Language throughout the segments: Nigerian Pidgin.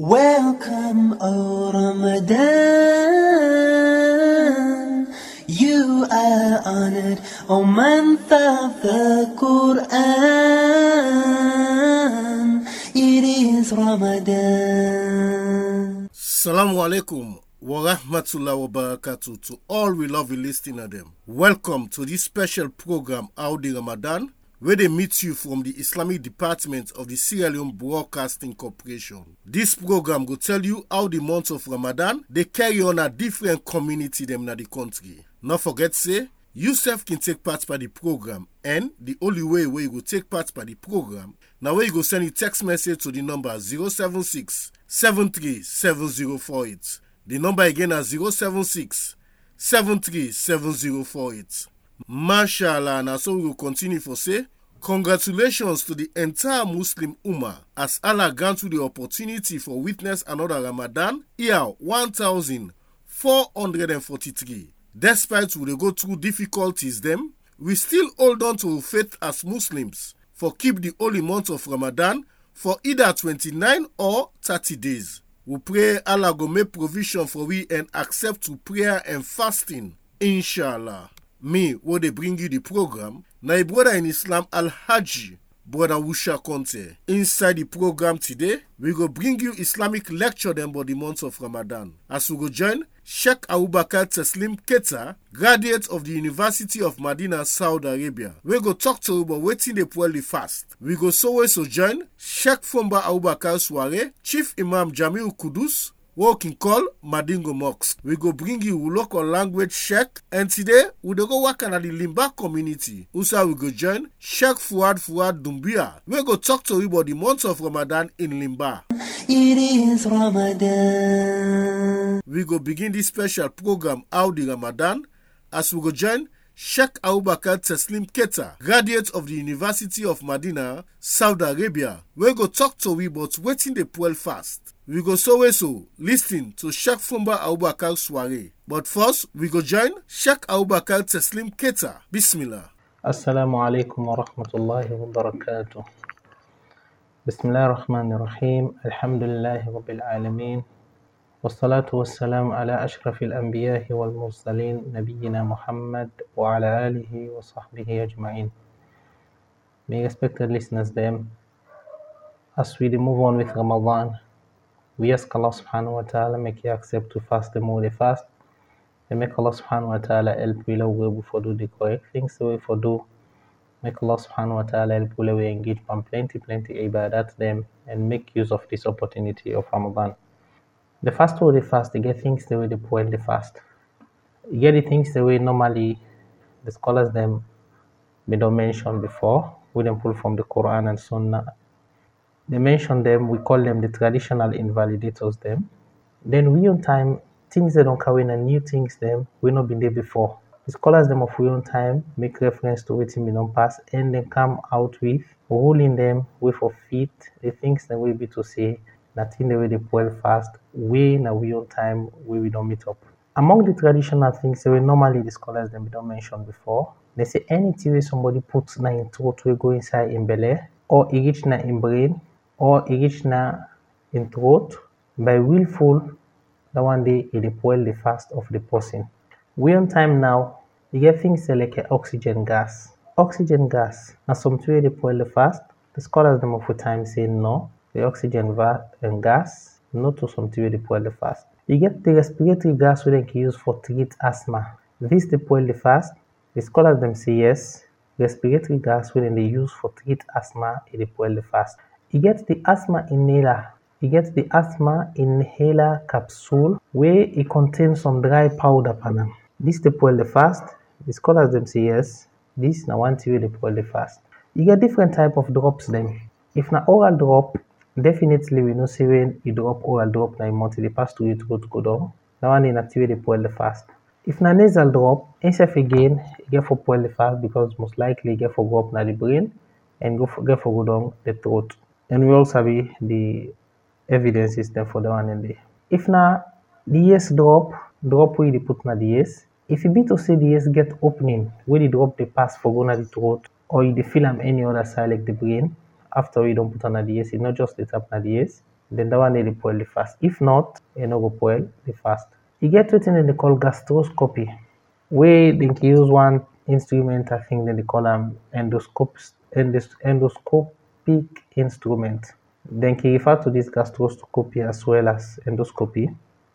Welcome, O Ramadan. You are honored, O month of the Quran. It is Ramadan. Salamu alaikum wa rahmatullahi wa barakatuh to all we love you listening them. Welcome to this special program Audi Ramadan where they meet you from the Islamic Department of the Sierra Leone Broadcasting Corporation. This program will tell you how the month of Ramadan they carry on a different community them in the country. Not forget say you self can take part by the program and the only way where you will take part by the program now where you go send a text message to the number 076 737048. The number again is 076 737048. Mashallah, now so we will continue for say, congratulations to the entire Muslim Ummah as Allah granted the opportunity for witness another Ramadan year 1443. Despite we dey go through difficulties them, we still hold on to our faith as Muslims for keep the holy month of Ramadan for either 29 or 30 days. We pray Allah go make provision for we and accept to prayer and fasting. Inshallah. Me, wo dey bring you the program, na a brother in Islam Al Haji, brother Wusha Conte. Inside the program today, we go bring you Islamic lecture them about the month of Ramadan. As we go join Sheikh Abubakar Teslim Keta, graduate of the University of Medina, Saudi Arabia. We go talk to you about wetin dey poorly fast. We go so also join Sheikh Fomba Abubakar Suare, Chief Imam Jamil Kudus, Walking call Madingo Mosque. We go bring you local language Sheikh and today we dey go work at the Limba community. Also we go join Sheikh Fuad Fuad Dumbia. We go talk to you about the month of Ramadan in Limba. It is Ramadan. We go begin this special program Audi Ramadan as we go join Sheikh Abubakar Teslim Keta, graduate of the University of Medina, Saudi Arabia. We go talk to we about wetin dey poor fast. We go so so listen to Sheikh Fumba Abubakar Suare. But first, we go join Sheikh Abubakar Teslim Keta. Bismillah. السلام عليكم ورحمة الله وبركاته بسم الله الرحمن الرحيم الحمد لله رب العالمين والصلاة والسلام على أشرف الأنبياء والمرسلين نبينا محمد وعلى آله وصحبه أجمعين May respected listeners them as we move on with Ramadan we ask Allah subhanahu wa ta'ala make you accept to fast the more they fast and make Allah subhanahu wa ta'ala help we love we for do the correct things so we for do make Allah subhanahu wa ta'ala help we we engage on plenty plenty ibadat them and make use of this opportunity of Ramadan the fast way they fast they get things the way they point the fast you get the things the way normally the scholars them we don't mention before we don't pull from the Quran and Sunnah they mention them, we call them the traditional invalidators them. Then we on time, things they don't carry and new things them, we not been there before. The scholars them of we on time make reference to waiting we don't pass and then come out with ruling them with of feet, the things that we be to say, nothing the way they well fast, we na we on time, we we don't meet up. Among the traditional things that we normally the scholars them we don't mention before, they say anything where somebody puts na in throat we go inside in belly or it reach na in brain or e reach na in throat by willful that one day e dey spoil the fast of the person. We on time now, e get things like oxygen gas. Oxygen gas na something wey dey spoil the fast. The scholars dem of the time say no, the oxygen va and gas no to something wey dey spoil the fast. E get the respiratory gas wey dem can use for treat asthma. This dey spoil the fast. The scholars dem say yes, respiratory gas wey dem dey use for treat asthma e dey spoil the fast. E get the asthma inhaler. E get the asthma inhaler capsule wey e contain some dry powder pan am. This dey spoil the fast. The scholars dem say yes, this na one thing wey dey spoil the fast. E get different type of drops dem. If na oral drop, definitely we know say when you drop oral drop na im mouth e dey pass through your throat go down. That one dey na thing wey dey spoil the fast. If na nasal drop, himself again e get for spoil the fast because most likely e get for go up na the brain and go for, get for go down the throat. And we all sabi the evidences dem for that one in there. If na the ears drop, drop wey you dey put na the ears, if e be to say the ears get opening wey the drop dey pass for go na the throat or you dey feel am any other side like the brain after you don put am na the ears, e no just dey tap na the ears, then that one dey dey spoil the fast. If not, e no go spoil the fast. E get wetin dem dey call gastroscopy wey dem dey use one instrument I think dem dey call am endoscope endos endoscopic instrument. Dem dey refer to this gastroscopy as well as endoscopy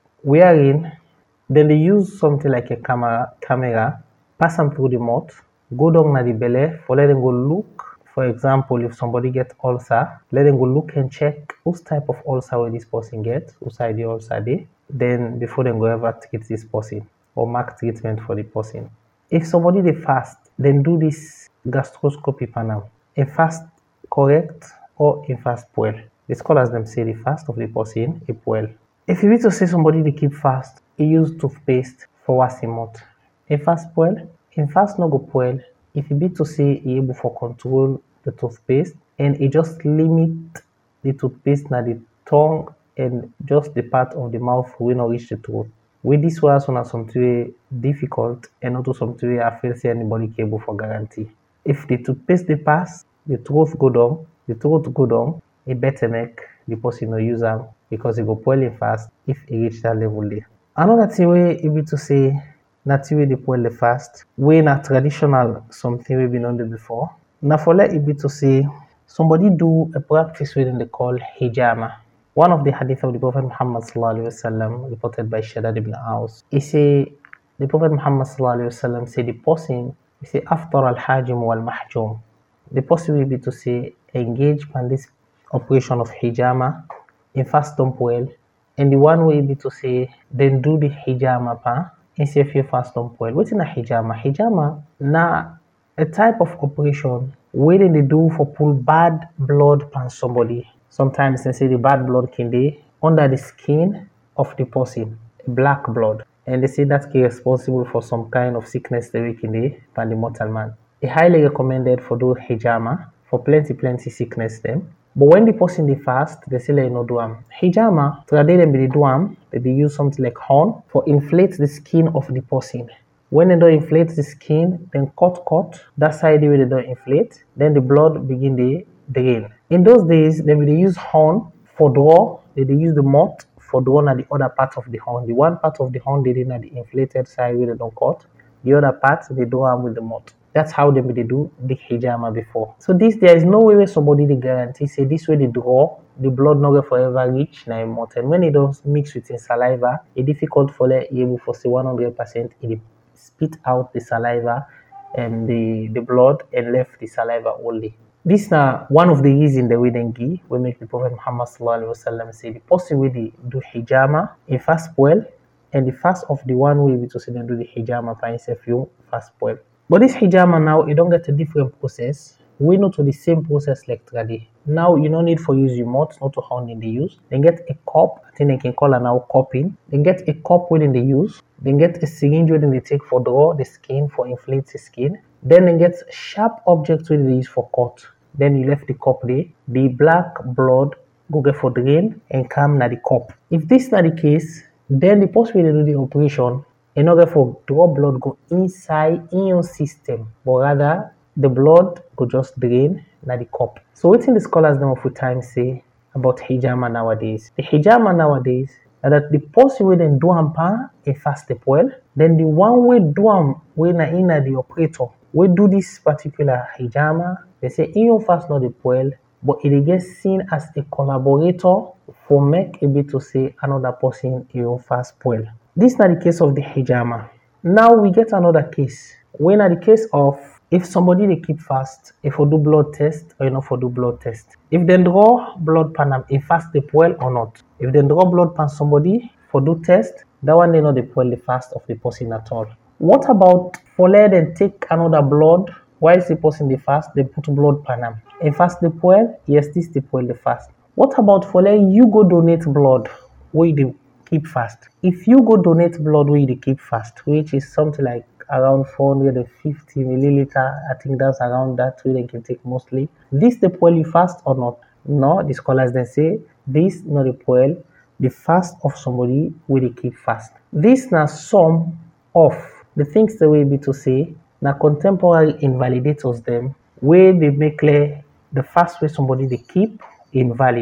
wherein dem dey use something like a camera camera pass am through the mouth go down na the belle for let dem go look for example if somebody get ulcer let dem go look and check which type of ulcer wey this person get, which side the ulcer dey then before dem go ever treat this person or mark treatment for the person. If somebody dey fast dem do this gastroscopy pan am, im fast correct or im fast spoil. The scholars dem say the fast of the person e spoil. If e be to say somebody dey keep fast e use toothpaste for wash im mouth, im fast spoil? Im fast no go spoil if e be to say e able for control the toothpaste and e just limit the toothpaste na the tongue and just the part of the mouth wey no reach the throat. Wey this one so na something wey difficult and not something wey I feel say anybody able for guarantee. If the toothpaste dey pass, the throat go down, the throat go down e better make the person no use am because e go spoil im fast if e reach that level there. Another thing wey e be to say na thing wey dey spoil the fast wey na traditional something wey we no do before na for let e be to say somebody do a practice wey dem dey call hijama. One of the hadith of the Prophet Muhammad sallallahu alaihi wasallam reported by Shaddad ibn Aus e say the Prophet Muhammad sallallahu alaihi wasallam say the person e say after al-hajim wal-mahjum the person wey be to say engage in this operation of hijama im fast don spoil and the one wey be to say dem do the hijama pa im sef im fast don spoil. Wetin na hijama? Hijama na a type of operation wey dem dey do for pull bad blood from somebody. Sometimes dem say the bad blood can dey under the skin of the person, black blood and they say that can responsible for some kind of sickness wey can dey from the mortal man. E highly recommended for do hijama for plenty plenty sickness dem but when the person dey fast dem say make e no do am. Hijama trade dem dey do am dem dey use something like horn for inflate the skin of the person. When dem don inflate the skin dem cut cut that side wey dem don inflate then the blood begin dey drain. In those days dem dey use horn for draw, dem dey use the mouth for draw na the other part of the horn. The one part of the horn dey dey na the inflated side wey dem don cut, the other part dey draw am with the mouth. That's how dem dey do the hijama before. So this there is no way wey somebody dey guarantee say this way dey draw the blood no go forever reach na im mouth and when e don mix with im saliva e difficult for let e able for say one hundred percent e dey spit out the saliva and the the blood and left the saliva only. This na one of the reason dem wey dem give wey make the Prophet Muhammad sallallahu alaihi wasallam say the person wey dey do hijama im fast spoil and the fast of the one wey be to say dem do the hijama for im sef fast spoil. But this hijama now e don get a different process wey no to the same process like trade. Now you no need for use your mouth not to horn dem dey use. Dem get a cup I think dem can call am now cupping, dem get a cup wey dem dey use, dem get a syringe wey dem dey take for draw the skin for inflate the skin then dem get sharp object wey dem dey use for cut. Then you left the cup there, the black blood go get for drain and come na the cup. If this na the case then the person wey dey do the operation e no get for draw blood go inside im own system but rather the blood go just drain na the cup. So wetin the scholars dem of we time say about hijama nowadays? The hijama nowadays na that the person wey dem do am pa im fast dey spoil then the one wey do am wey na im na the operator wey do this particular hijama dem say im own fast no dey spoil but e dey get seen as a collaborator for make e be to say another person im own fast spoil. This na the case of the hijama. Now we get another case wey na the case of if somebody dey keep fast e for do blood test or e no for do blood test. If dem draw blood from am im fast dey spoil or not? If dem draw blood from somebody for do test that one no dey spoil the fast of the person at all. What about for let dem take another blood while the person dey fast dem put blood from am, im fast dey spoil? Yes this dey spoil the fast. What about for let you go donate blood wey you dey keep fast? If you go donate blood wey you dey keep fast which is something like around four hundred and fifty millilitre I think that's around that wey dem dey take mostly. This dey spoil the fast or not? No the scholars dem say this no dey spoil the fast of somebody wey dey keep fast. This na some of the things dem wey be to say na contemporary invalidators dem wey dey make clear the fast wey somebody dey keep invalid.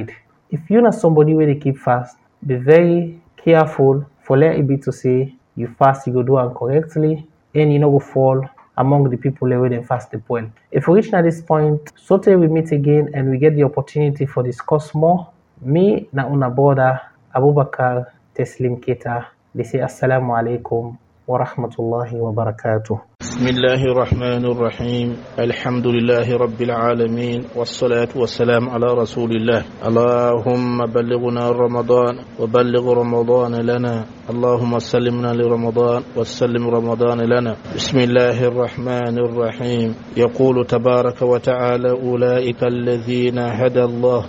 if you not somebody where they keep fast, be very careful for let it be to say you fast, you go do it correctly, and you know go fall among the people where they fast the well. If we reach at this point, so till we meet again and we get the opportunity for discuss more, me na una border Abubakar Teslim Kita, they say Assalamu alaikum wa rahmatullahi wa barakatuh. بسم الله الرحمن الرحيم الحمد لله رب العالمين والصلاة والسلام على رسول الله اللهم بلغنا رمضان وبلغ رمضان لنا اللهم سلمنا لرمضان وسلم رمضان لنا بسم الله الرحمن الرحيم يقول تبارك وتعالى أولئك الذين هدى الله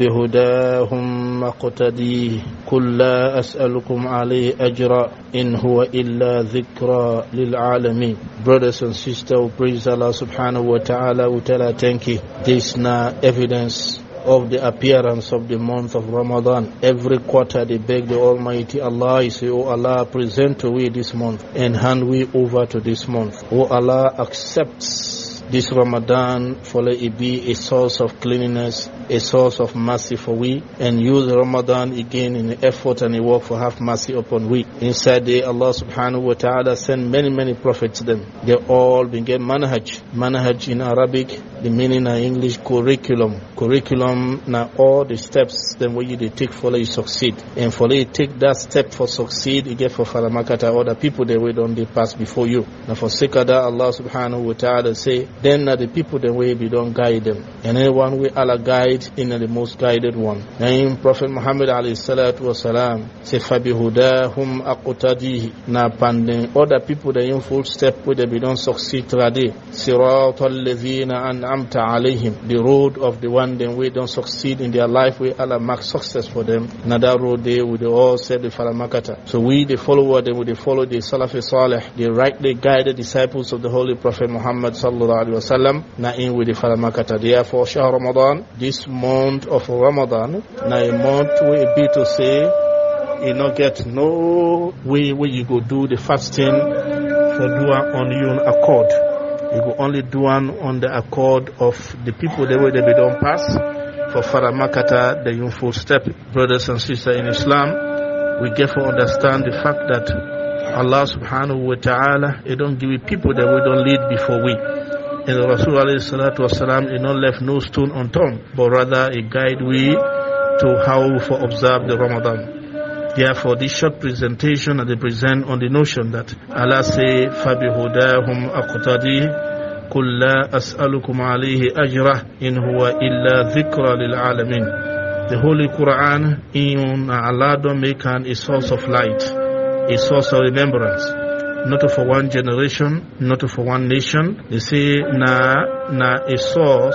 فبهداهم اقتديه قل لا أسألكم عليه أجرا إن هو إلا ذكرى للعالمين brothers and sisters who praise Allah subhanahu wa ta'ala we tell her thank you this now evidence of the appearance of the month of Ramadan. Every quarter they beg the Almighty Allah, He say, Oh Allah, present to we this month and hand we over to this month. Oh Allah, accepts this Ramadan for let it be a source of cleanliness, a source of mercy for we, and use Ramadan again in the effort and the work for have mercy upon we. Inside there, Allah subhanahu wa ta'ala sent many, many prophets to them. They all began manhaj. Manhaj in Arabic, the meaning in English, curriculum. Curriculum, now all the steps then what you they take for you succeed. And for you take that step for succeed, you get for Faramakata, other people they wait on they pass before you. Now for sake of that, Allah subhanahu wa ta'ala say, then uh, the people the way we don't guide them. And anyone we Allah guide in uh, the most guided one. Name Prophet Muhammad alayhi salatu wasalam say fabihudahum aqtadihi na pandin other people they in full step with they be don't succeed trade. Siratal ladhina an'amta alayhim the road of the one then we don't succeed in their life we Allah mark success for them. Na that road they would all say the falamakata. So we the follower they would follow the Salafi Saleh, the rightly guided disciples of the Holy Prophet Muhammad sallallahu alaihi wasallam na in with the falamakata. Therefore, Shah Ramadan, this month of Ramadan, na a month will be to say, you not get no way where you go do the fasting for dua on your own accord. You go only do one on the accord of the people the way they be don't pass. For Faramakata, the full step, brothers and sisters in Islam, we get to understand the fact that Allah subhanahu wa ta'ala, He don't give it people that we don't lead before we. And the Rasul alayhi salatu wasalam, He not left no stone unturned, but rather He guide we to how for observe the Ramadan. Therefore, this short presentation that they present on the notion that Allah say, فَبِهُدَاهُمْ أَقْتَدِي قُلْ لَا أَسْأَلُكُمْ عَلَيْهِ أَجْرًا إِنْ هُوَ إِلَّا ذِكْرَى لِلْعَالَمِينَ The Holy Quran, in Allah don't make an a source of light, a source of remembrance. Not for one generation, not for one nation. They say, na, na a source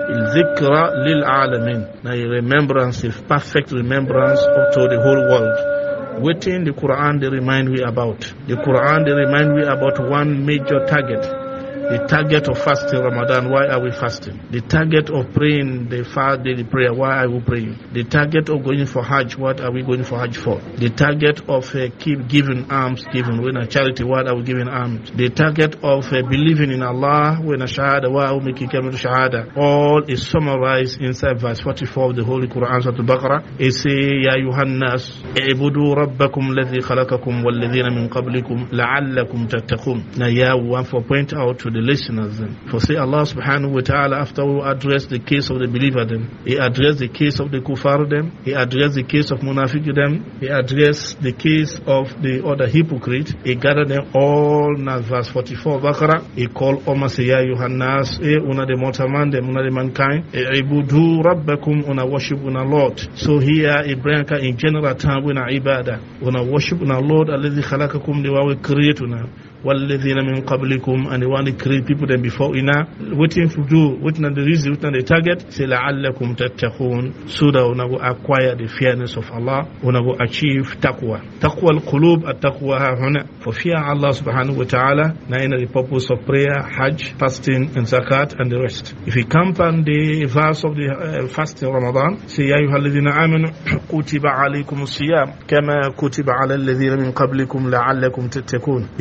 Zikra lil alamin. Now a remembrance, a perfect remembrance to the whole world. Within the Quran they remind we about. The Quran they remind we about one major target. The target of fasting Ramadan, why are we fasting? The target of praying the fast daily prayer, why are we praying? The target of going for Hajj, what are we going for Hajj for? The target of uh, keep giving alms, giving when a charity, what are we giving alms? The target of uh, believing in Allah, when a shahada, why are we making kamil shahada? All is summarized inside verse 44 of the Holy Quran, Surah Al-Baqarah. It say, Ya Yuhannas, اعبدوا ربكم الذي خلقكم والذين من قبلكم لعلكم تتقون. Now, yeah, we want to point out to the listeners then. For say Allah subhanahu wa ta'ala after we address the case of the believer then, He addressed the case of the kuffar them, He addressed the case of munafiq them, He addressed the case of the other hypocrite, He gathered them all in verse 44 Baqarah, He called Omar say ya Yohannas, eh una the mortal man, them una the mankind, eh ibudu rabbakum una worship una Lord. So here Ibrahim in general term una ibadah, una worship una Lord alladhi khalaqakum the wa we create una. والذين من قبلكم and they want to create people then before ina waiting to do waiting on the reason waiting on the target say لعلكم تتقون so that una go acquire the fearness of Allah una go achieve taqwa taqwa القلوب التقوى ها هنا for fear Allah subhanahu wa ta'ala na in the purpose of prayer hajj fasting and zakat and the rest if you come on the verse of the uh, fasting Ramadan say يا أيها الذين آمنوا كتب عليكم الصيام كما كتب على الذين من قبلكم لعلكم تتقون يسونا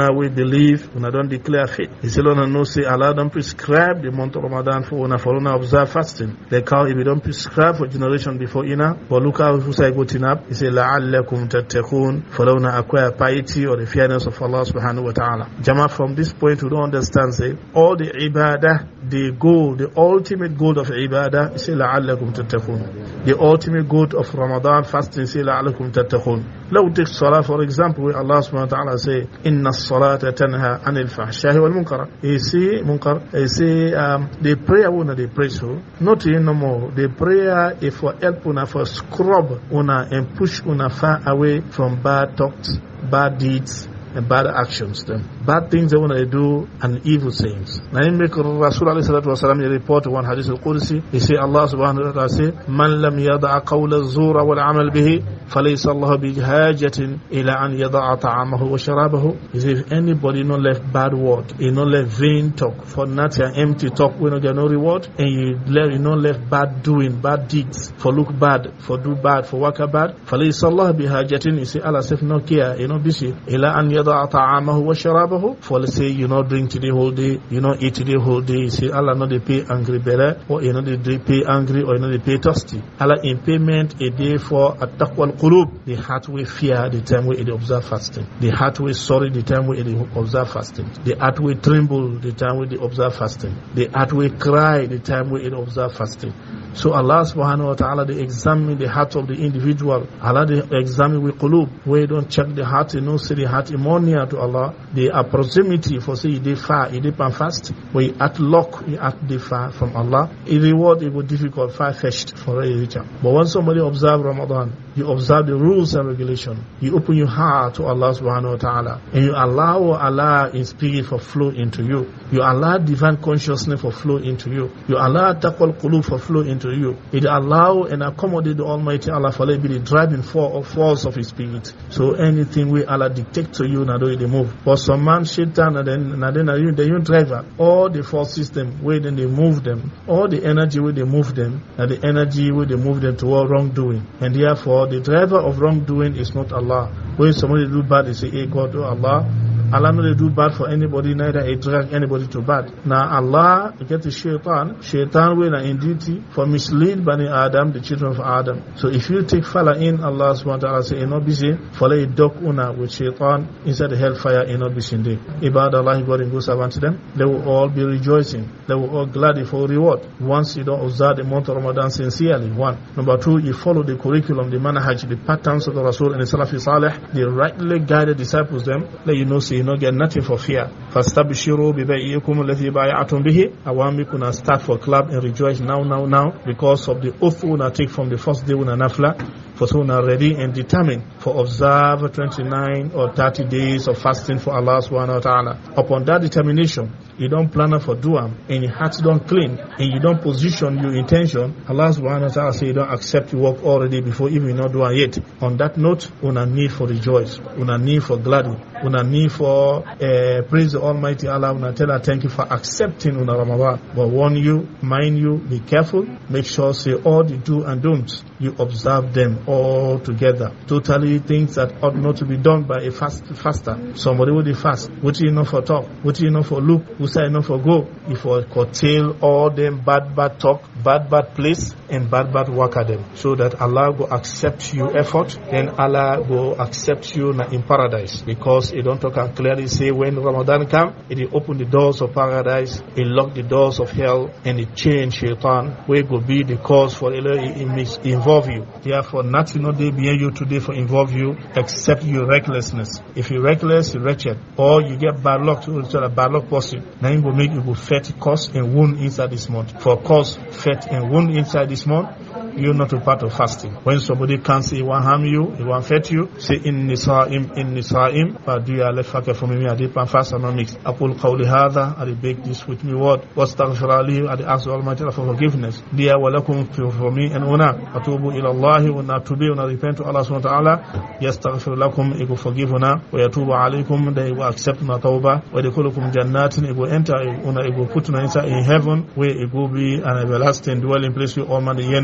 una we believe, una don't declare faith. He said, Lord, no say Allah don't prescribe the month of Ramadan for una for una observe fasting. Like how if you don't prescribe for generation before ina, but look how who say good up. He said, لَعَلَّكُمْ تَتَّقُونَ For una acquire piety or the fearness of Allah subhanahu wa ta'ala. Jama, from this point we don't understand say all the ibadah, the goal, the ultimate goal of ibadah, is say لَعَلَّكُمْ تَتَّقُونَ The ultimate goal of Ramadan fasting say لَعَلَّكُمْ تَتَّقُونَ لو take salah for example where Allah subhanahu wa ta'ala say إِنَّ الصَّلَاةَ تَنْهَى عَنِ الْفَحْشَاءِ وَالْمُنْكَرِ You see munkar, you see um, the prayer una they pray so, not in no more. The prayer is for help una for scrub una and push una far away from bad thoughts, bad deeds, and bad actions, them. Bad things they want to do and evil things. Now, in make Rasul alayhi salatu wasalam, he report one hadith al-Qudsi, he say Allah subhanahu wa ta'ala say, Man lam yada'a qawla zura wal amal bihi, falaysa Allah bi hajatin ila an yada'a ta'amahu wa sharabahu. He say, if anybody not left bad word, he not left vain talk, for not your empty talk, we not get no reward, and you left, you not left bad doing, bad deeds, for look bad, for do bad, for work bad, falaysa Allah bi hajatin, he say, Allah says, no care, you know, busy, ila an yada'a ta'amahu wa sharabahu, for let's say you not drink today whole day, you not eat today whole day, you say Allah not they pay angry better, or you know they pay angry, or you know they pay thirsty. Allah in payment a day for at-taqwa al-qulub, the heart will fear the time we observe fasting. The heart will sorry the time we observe fasting. The heart will tremble the time we observe fasting. The heart will cry the time we observe fasting. So Allah subhanahu wa ta'ala they examine the heart of the individual. Allah they examine with qulub. Where you don't check the heart, you know, see the heart near to Allah. They are proximity for say they far, they pan fast. Where you at lock, you at the far from Allah. A reward it would difficult, far fetched for a richer. But when somebody observe Ramadan, you observe the rules and regulation. You open your heart to Allah subhanahu wa ta'ala. And you allow Allah in spirit for flow into you. You allow divine consciousness for flow into you. You allow taqwal qulub for flow into you. It allow and accommodate the Almighty Allah for be the driving force of His spirit. So anything we Allah dictate to you, now do they move. But some man, shaitan, and then, and then you, the you driver, all the force system, where then they move them, all the energy where they move them, and the energy where they move them toward wrongdoing. And therefore, the driver of wrongdoing is not Allah. When somebody do bad, they say, hey God, oh Allah, Allah not do bad for anybody, neither a drag anybody to bad. Now Allah get the shaitan, shaitan will in duty for mislead Bani Adam, the children of Adam. So if you take fella in, Allah subhanahu wa ta'ala say, not busy, follow a dog una with shaitan inside the hellfire, in not busy day. Ibad Allah, God and good servant to them, they will all be rejoicing. They will all gladly for reward. Once you don't observe the month of Ramadan sincerely, one. Number two, you follow the curriculum, the manhaj, the patterns of the Rasul and the Salafi Saleh, the rightly guided disciples them, let you know, say, you not get nothing for fear. فَاسْتَبْشِرُوا بِبَيْئِكُمُ الَّذِي بَايَعْتُمْ بِهِ I want me to start for club and rejoice now, now, now because of the oath we will take from the first day when nafla for so now ready and determined for observe 29 or 30 days of fasting for Allah subhanahu wa ta'ala. Upon that determination, you don't plan for duam and your heart don't clean and you don't position your intention, Allah subhanahu wa ta'ala say you don't accept your work already before even not doing yet. On that note, una need for rejoice, una need for gladness, una need for uh, praise the Almighty Allah, una tell her thank you for accepting una Ramadan. But warn you, mind you, be careful, make sure say all the do and don'ts, you observe them all together. Totally things that ought not to be done by a fast faster. Somebody will be fast. What do you know for talk? What do you know for look? Who say enough for go? If for curtail all them bad bad talk, bad bad place, and bad bad work at them. So that Allah will accept you effort, then Allah will accept you in paradise. Because He don't talk and clearly say when Ramadan come, it will open the doors of paradise, it lock the doors of hell, and it change shaitan, where will be the cause for it involve you. Therefore, nothing not there behind you today for involve you except your recklessness. If you're reckless, you're wretched, or you get bad luck to a bad luck person, then it will make you go fat, cause and wound inside this month. For cause, fat and wound inside this month, you're not a part of fasting. When somebody can't say he want harm you, he want fat you, say in nisa'im, in nisa'im, but do you let fakir for me, I did pan fast and not mix. Aqul qawli hadha, I did beg this with me word, wastaghfir ali, I did ask Almighty Allah for forgiveness. Dear walakum for me and una, atubu ila Allah, una tube, una repent to Allah subhanahu wa ta'ala, yastaghfir lakum, he will forgive una, wa yatubu alaykum, they will accept una tawbah, wa yadkhulukum jannatin, he will enter, una, he will put una inside in heaven, where it will be an everlasting dwelling place with all man the yen for.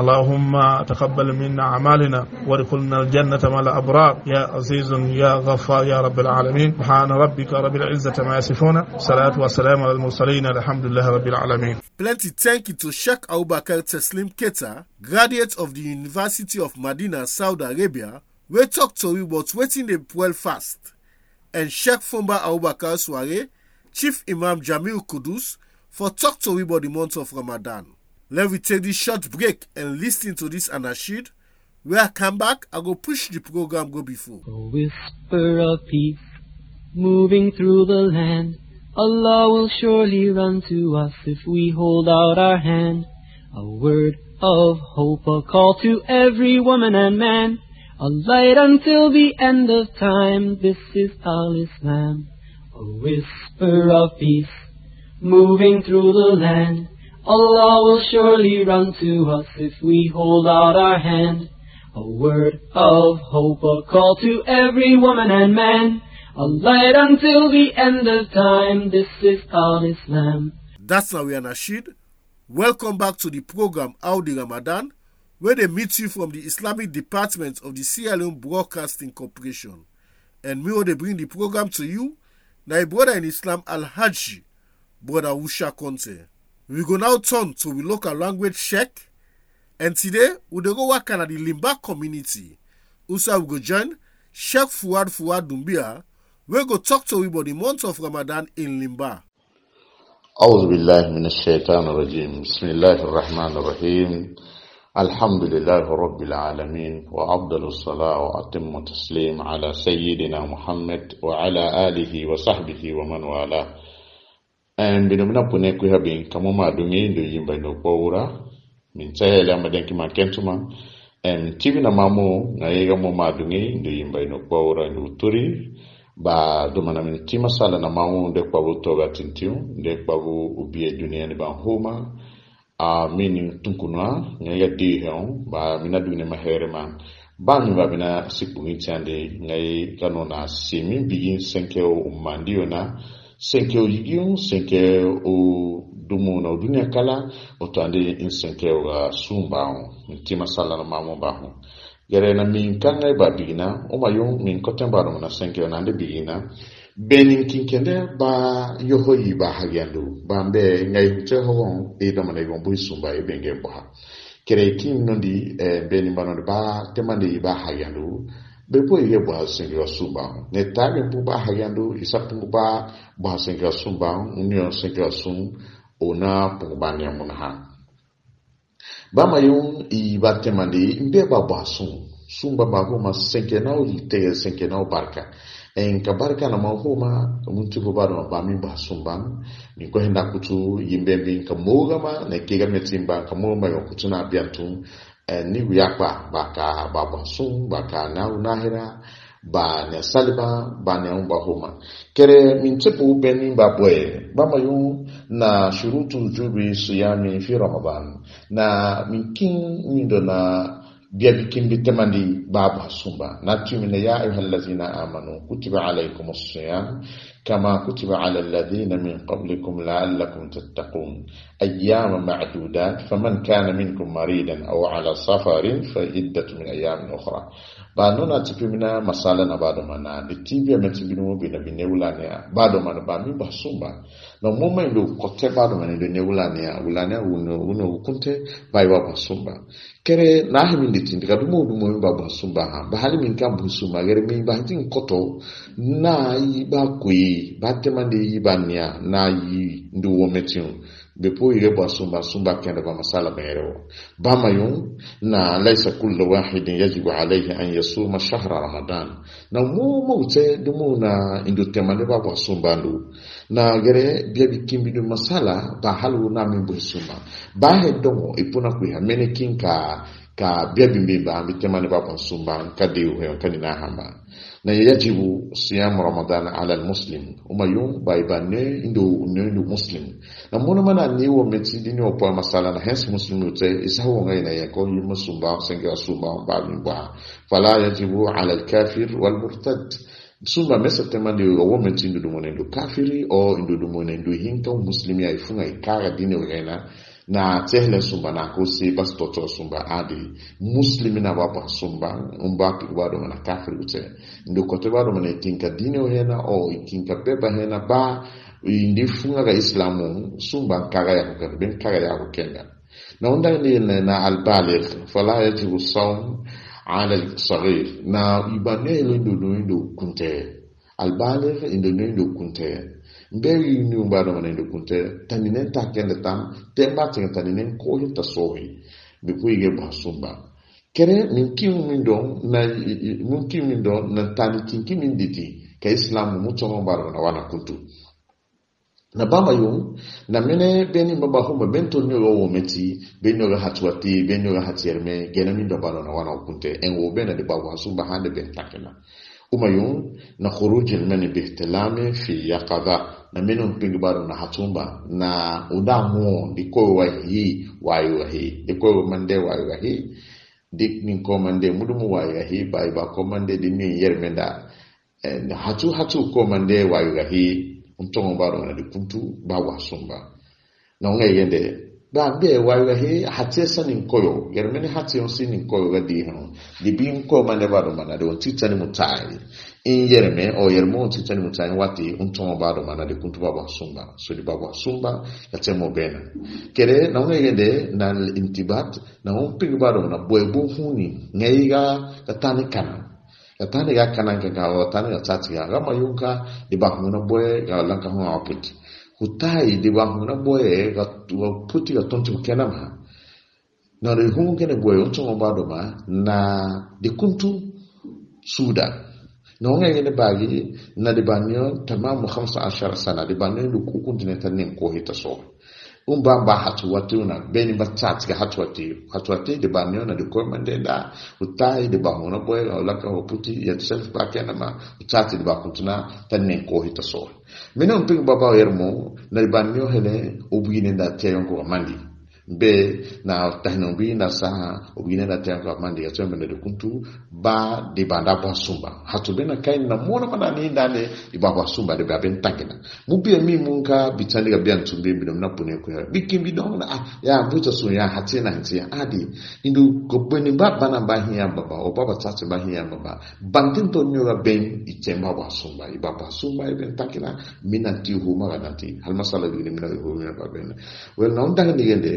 اللهم تقبل منا أعمالنا وادخلنا الجنة مع الأبرار يا عزيز يا غفار يا رب العالمين سبحان ربك رب العزة ما يصفون صلاة والسلام على المرسلين الحمد لله رب العالمين Plenty thank you to Sheikh Abubakar Teslim Keta, graduate of the University of Medina, Saudi Arabia, wey talk to you about wetin dey well fast, and Sheikh Fumba Abubakar Sware, Chief Imam Jamil Kudus, for talk to you about the month of Ramadan. Let me take this short break and listen to this anashid. When I come back, I go push the program go before. A whisper of peace moving through the land. Allah will surely run to us if we hold out our hand. A word of hope, a call to every woman and man. A light until the end of time. This is Al Islam. A whisper of peace moving through the land. Allah will surely run to us if we hold out our hand. A word of hope, a call to every woman and man. A light until the end of time. This is Al Islam. That's Nawi Anashid. Welcome back to the program Audi Ramadan, where they meet you from the Islamic Department of the Sierra Leone Broadcasting Corporation. And me, they bring the program to you, na brother in Islam Al Haji, brother Usha Conte. We go now turn to the local language check, and today we dey go work at the Limba community. Usa we go join Sheikh Fuad Fuad Dumbia, we go talk to you about the month of Ramadan in Limba. أعوذ بالله من الشيطان الرجيم بسم الله الرحمن الرحيم الحمد لله رب العالمين وأفضل الصلاة وأتم التسليم على سيدنا محمد وعلى آله وصحبه ومن والاه en bino mina pune ku habin kamo ma dungi ndo yimba no pora min tsayela madenki ma kentuma en tibina mamo na yega mo ma dungi ndo yimba no pora ndo turi ba dumana min tima sala na mamu nde kwabu toga tintiu nde kwabu ubie dunia ni ban homa a mini tunkunwa nga di heon ba mina dune mahere man ba mi ba mina sipungi tiande ngai kano na simi bigin senke o umandio na senke o yigion senke o dumu na dunia kala o tande in senke o ga sumba min tima sala na mamu ba ho gere na min kanga ba bigina o ma yo min koten ba no na senke na de bigina benin kinkende ba yoho yi ba hagiandu ba mbe ngai te ho e da mane gon bu sumba e benge ba kere kin no di e benin ba no ba te mane yi ba hagiandu be po yi ba senke wa sumba ne ta be bu ba hagiandu isa pu ba ba senke wa sumba unyo senke wa sum ona pu ba ne mun ha bama yung i ba temandi mbe ba ba sun sun ba ba homa senke na o te senke na o barka en ka barka na ma homa mun ti bo ba no ba mi ba sun ba ni ko henda kutu yimbe bi ka moga ma na ke ga metin ba ka mo ma yo kutu na biantu en ni wiya pa ba ka ba ba sun ba ka na na hera ba ne saliba ba ne ba homa kere min tipu beni ba boye ba ma yu na shurutu jubi siyami fi ramadan na min kin min do na biya bikin bi tamandi babu sumba na tumina ya ayyuhal ladzina amanu kutiba alaykumus siyam kama kutiba alal ladzina min qablikum la'allakum tattaqun ayyama ma'dudat faman kana minkum maridan aw ala safarin fa iddatu min ayyamin ukhra ba nuna tipi mina masala na bado mana de tibia meti binu mo bina bine ulane bado mana ba mi basumba na moma ndo kote bado mana ndo ne ulane ulane uno uno kunte ba iwa basumba kere na himi nditi ndika dumo dumo mi ba basumba ha ba hali min kan busumba kere mi ba tin koto na yi ba kui ba temande yi ba nia na yi ndu wo metin bepo ire ba sumba sumba kende ba masala mere ba mayun na laysa kullu wahidin yajibu alayhi an yasuma shahra ramadan na mu mu te dumu na indu temande ba ba sumba ndu na gere bia bikimbi du masala ba halu na min bu sumba ba he domo ipuna ku ha mene kinka ka bia bimbi ba bi temande ba ba sumba ka de he ka ni na hamba na yajibu siyam ramadan ala almuslim uma yung bai ba ne indo ne indo muslim na mona mana ni wo meti di ni opo masala na hens muslim ute isa ho ngai na yako yi musumba senga sumba ba mi ba fala yajibu ala alkafir wal murtad sumba mesa temande wo meti indo mo indo kafiri o indo mo indo hinka muslim ya ifunga ikara dini wena na tehle sumba na ko si bas toto sumba adi muslimi na baba sumba umba pi wado mana kafir ute ndo kote wado mana ikinka dini o hena o ikinka beba hena ba indi funga ga islamu sumba kaga ya kukenda ben kaga ya kukenda na unda ni na albaligh fala yajibu sawm ala al-saghir na ibane ilo ndo ndo kunte albaligh ndo ndo kunte mberi ni umbado mana ndo kunte taninen ta kende tam temba tinga taninen ko hinta sohi be kuige ba sumba kere min kim min don na min kim min don na tani kinki min diti ka islam mu tongo baro na wana kuntu na bama yung na mene beni baba huma bento nyoga wo meti benyo ga hatwati benyo ga hatierme gena min do baro na wana kunte en wo bena de bawa sumba hande ben takena uma yung na khuruj al mani bi ihtilami fi yaqadha na meno mpingi bado na hatumba na udamu diko wa hi wayo wa hi diko mande wayo wa hi dik min ko mande mudumu wayo wa hi bai ba ko mande di min yermenda en hatu hatu ko mande wayo wa hi untongo bado na dikuntu ba wa sumba na unga yende ba be wayo wa hi hatie sanin koyo yermene hatie on sinin koyo ga di hano di bin ko mande bado mana de on titani mutai in yerme o yermo on titani mutai wati untongo bado mana de kuntu ba wa sumba so di ba wa sumba ya temo bena kere na unga yende na intibat na un pigi bado na boebu huni ngeiga katani kana katani ga kana ga ga tani ga tati ga ma yunka di ba huna boe ga lanka hu aputi hutai di ba huna boe ga puti ga tontu kena ma na re hu kene boe untongo bado ma na di kuntu suda na unga yende bagi na di banyo tamamu 15 sana di banyo du kukunti ne tanin ko hita so un ba ba hatu wati una beni ba tat ga hatu wati hatu wati de ba na de ko mande da utai de ba hona boy la ka hoputi ya self ba kana ma utati de ba kuntuna tanin ko hita so mena un ping baba yermo na de ba nyo hele obugine da teyon ko mandi be na tahino bi na sa obugine da teyon ko mandi ya tsombe de kuntu ba de banda ba sumba hatu bena kai na mona mana ni ndane di ba ba sumba de ba ben tangena mu bi mi mun ka bitani ga bian tumbe bi na pune ko ya bikin bi don na ah, ya buta so ya hati na hati ya adi indu ko beni ba bana ba hiya baba o baba tatu ba hiya baba bantin to nyora ben itemba ba sumba i baba sumba i ben takina mina ti hu ma ga ti hal masala bi ni mina hu mina ba ben well na undanga ni gende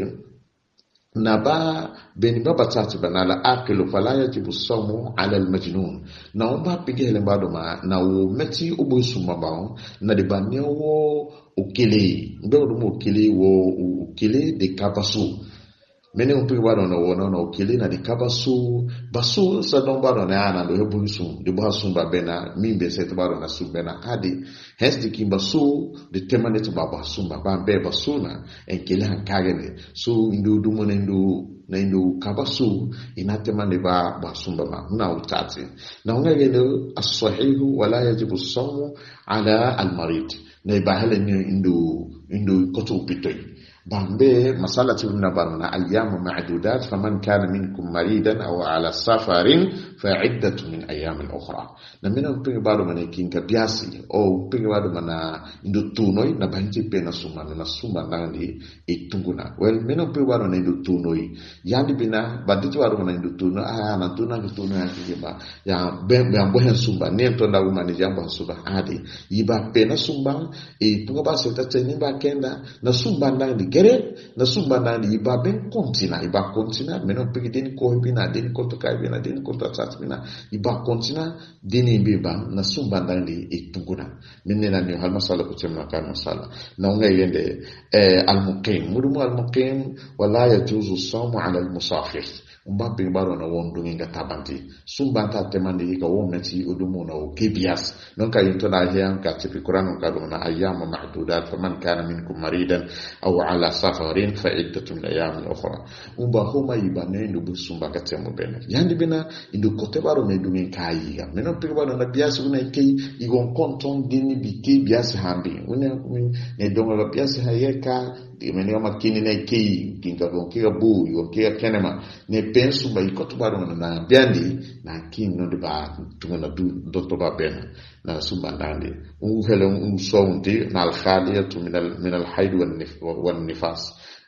na ba beni baba tatu ba na la akilu fala yajibu sawmu ala al majnun na umba pige hele bado ma na wo meti ubo sumba ba na de ba ne wo okele mbe wo mo okele wo okele de kabasu mene umpi bado na wo na okele na de kabasu basu sa don bado na ana do hebu sum de ba sum ba bena mimbe se to bado na sum bena adi hes de kimba su de temane to baba sum ba ba be basu na en kele han kagene so indu dumo na indu na indu kabasu inatema ne ba basumba ma na utati na unga yele as-sahihu wala yajibu as-sawmu ala al-marid na ba hele ni indu indu kotu pitoi bambe masala tibna barna ayyam ma'dudat faman kana minkum maridan aw ala safarin fa iddatu min ayyam ukhra na mina pinga bado mana kinka biasi o pinga bado mana indu tunoi na banji pena suma na suma nandi itunguna well mina pinga bado na indu tunoi yandi bina banditi bado mana indu tuno ah na tuna ki tuno ya kiba ya be be ambo hen sumba ne to ndawu mani jambo sumba adi yiba pena sumba e pinga ba se tata ni ba kenda na sumba nandi gere na sumba nandi yiba ben kontina yiba kontina meno pinga den ko bina den ko to kai bina den ko to tat bina iba kontina dini biba na sumba ndani itunguna minne na ni hal masala ko temna kan masala na unga yende eh, al muqim mudumu al muqim wala yajuzu sawmu ala al musafir umba bin baro na won dungi ga tabanti sumba ta temandi ka won meti udumu na o kibias non ka yinto na hiyan ka tipi qur'an ka do na ayyam ma'dudat faman kana minkum maridan aw ala safarin fa iddatun min ayyamin ukhra umba homa yibane ndu sumba ka temu bene yandi bina indu kote baro na dungi kayi ga meno pe baro na bias una kei igon konton dini bi ke bias hambi una ne donga ga bias hayeka mene kama kini na kei kinga gon kiga bu yo kiga kenema ne pensu ba ikoto baro na biandi na kin no de ba tunga na du dotto ba bena na sumba ndandi u hele un sawndi na al khaliyatu min al min al haid wan nif wan nifas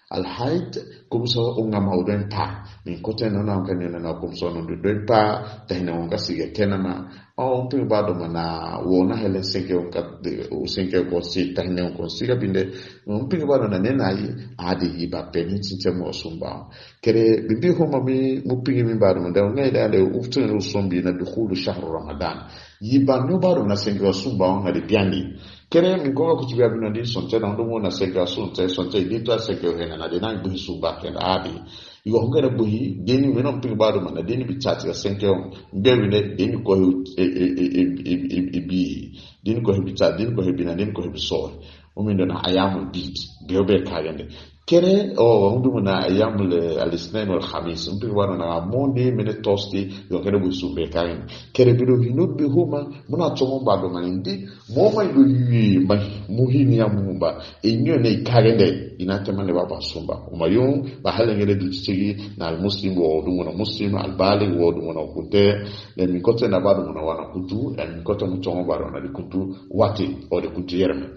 alhait kumso unga mauden ta min kote no na kan na na kumso no do do pa ta hina unga sige kenama o pe ba do mana wo na hele seke unga de o seke ko si ta hina ko siga binde on pe ba do na ne na yi adi yi ba pe ni tinte mo sumba kere bibi ho mami mu pingi mi ba do ma da ngai da de uftu no sumbi na dukhulu shahru ramadan yi ba no ba do na seke wa sumba on na de biani kere mi ko ko tibi abino di sonte na ndo mo na seke sonte sonte di to seke he na de na gbe sumba ke na abi igo ngara buhi deni mi non pingi ba do ma na deni bi chat ya seke on mbe wi ne deni ko e e e e e e bi deni ko he bi chat deni ko he bi na deni ko he bi so o mi ndo na ayamul bid be obe kagende kere o hundu na ayamul alisnain wal khamis mpi wana na monde mene tosti yo kere bu sube kain kere bido hinu bi huma muna chomo ba do manindi mo mai do yi ma muhini ya mumba enyo ne kagende ina tema ne baba sumba umayun ba halengere du tsigi na al muslim wo du mona muslim al balig wo du mona kunte le mi kote na ba do mona wana kutu le mi kote mu chomo ba do na di kutu wati o de kutu yerme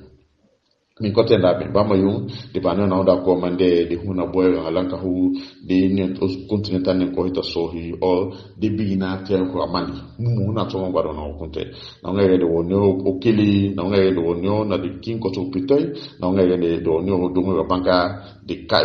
min kote nda ben bama yung de bana na da ko mande de huna boy alanka hu de ne to continental ne ko hita sohi o de bigina te ko amani mu huna to ngwa do na kunte na ngere de wonyo o kili na ngere de wonyo na de kin ko to pitoi na ngere de do nyo do ngwa banka de ka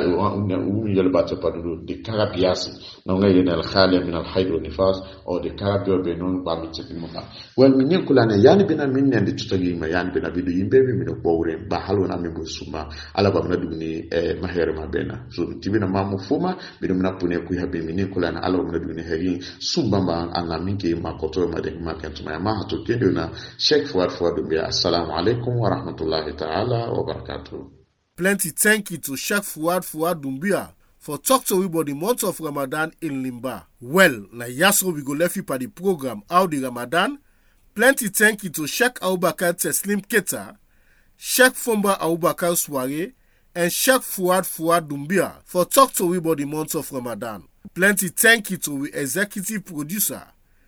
u yel ba te padu de kara piasi na ngere de al khali min al haid wa nifas o de kara bio be non ba mi chepi mo ba wel min yin kulane yani bina min ne de tutagi ma yani bina bidu yimbe mi mi ko wure ba halu na mi suma ala ba mina dugni eh, mahere ma bena so tibina mamu fuma bidu mina pune ku habe mini kula na ala ba mina dugni heri sumba ba anga minke ma koto ma de ma kan tuma ma hato kendo na sheikh fuad fuad bi assalamu alaikum wa rahmatullahi ta'ala wa barakatuh Plenty thank you to Sheikh Fuad Fuad Dumbia for talk to we about the month of Ramadan in Limba. Well, na yaso we go left you by the program How the Ramadan. Plenty thank you to Sheikh Abubakar Teslim Keta, Sheikh Fomba Abubakar Sware, and Sheikh Fuad Fuad Dumbia for talk to we about the month of Ramadan. Plenty thank you to we executive producer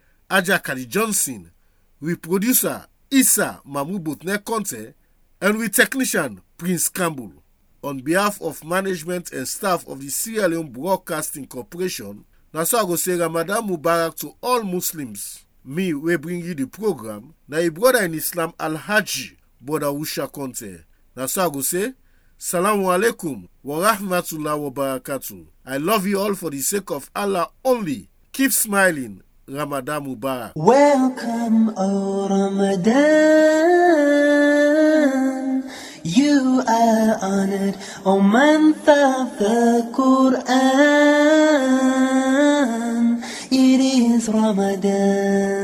Aja Kali Johnson, we producer Issa Mamu Botne Conte, and we technician Prince Campbell. On behalf of management and staff of the Sierra Leone Broadcasting Corporation, na so I go say Ramadan Mubarak to all Muslims. Me, we bring you the program, na a brother in Islam Al-Haji, brother Usha Conte. Na so I go say, Salamu alaikum wa rahmatullah wa barakatuh. I love you all for the sake of Allah only. Keep smiling. Ramadan Mubarak. Welcome, O Ramadan. You are honored, O month of the Quran. It is Ramadan.